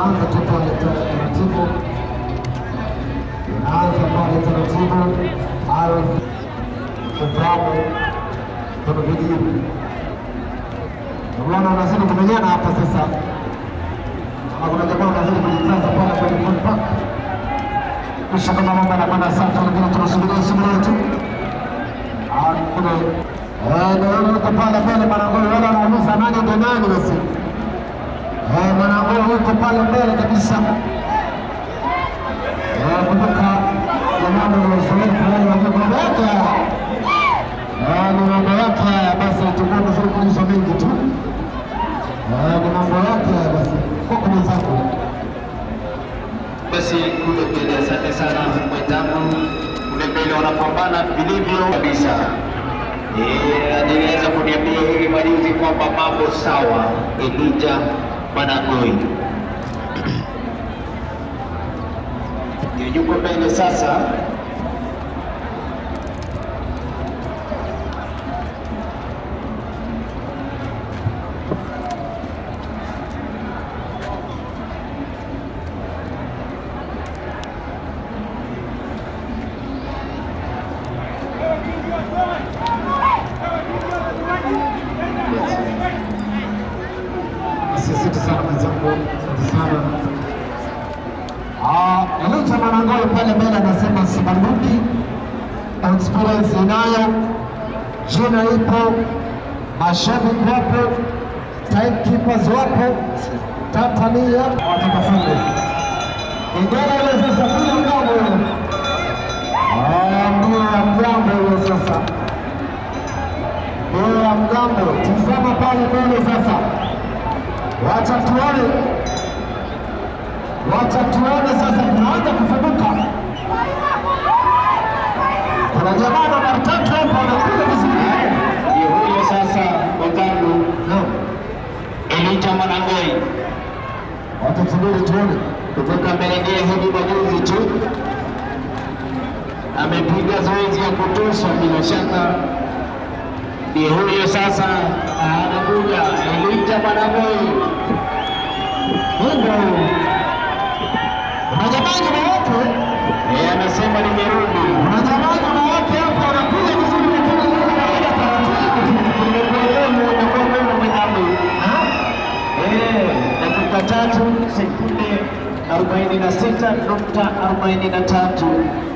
inaanza tu pale taratibu, inaanza pale taratibu. Aaron Ubramo kwenye vijivu, unaona wanazidi kumenyana hapa sasa, ama kuna jamaa wanazidi kujikaza pale kwenye goal pack, kisha kama mambo yanakwenda safi, lakini tunasubiria subiria tu Ah, kule Eh, naona yuko pale mbele Mwanangolo, wale wanauliza nani ndo nani basi. Eh, Mwanangolo yuko pale mbele kabisa. Eh, kutoka jamani wa uzoefu wale wa mambo yake haya. Eh, ni mambo yake haya basi tutakuwa vizuri kuuliza mengi tu. Eh, ni mambo yake haya basi. Kwa mwenzangu. Basi kule mbele, asante sana mwenzangu, kule mbele wanapambana vilivyo kabisa. Eh, aliweza kuniambia hivi majuzi kwamba mambo sawa. Elija Manangoi ndio yuko mbele sasa. Asante sana mwenzangu, asante sana. Ah, Elija Manangolo pale mbele anasema sibanduki, experience inayo, jina ipo, mashabiki wapo, timekeepers wapo, Tanzania watakafunga. Ingine ile sasa bila mgambo ile. Ah, ndio ya mgambo ile sasa. Ndio ya mgambo. Tizama pale mbele sasa. Wacha tuone, wacha tuone sasa, tunaanza kufunguka. Kuna jamaa namba tatu hapa anakuja vizuri. Ndio huyo sasa mwenzangu Naam, Elija Manangoi wacha tusubiri tuone. kutoka Mbelengea hivi majuzi tu amepiga zoezi ya kutosha, bila shaka ndiye huyo sasa anakuja Elija Manangoi. Mungu, kuna jamaa nyuma yake, Yeye anasema nimerudi. kuna jamaa nyuma yake hapa anakuja vizuri, lakini yeye anaenda taratibu. Nimekuelewa, nimekuelewa mwenzangu. Ah, Eh, dakika tatu sekunde arobaini na sita nukta arobaini na tatu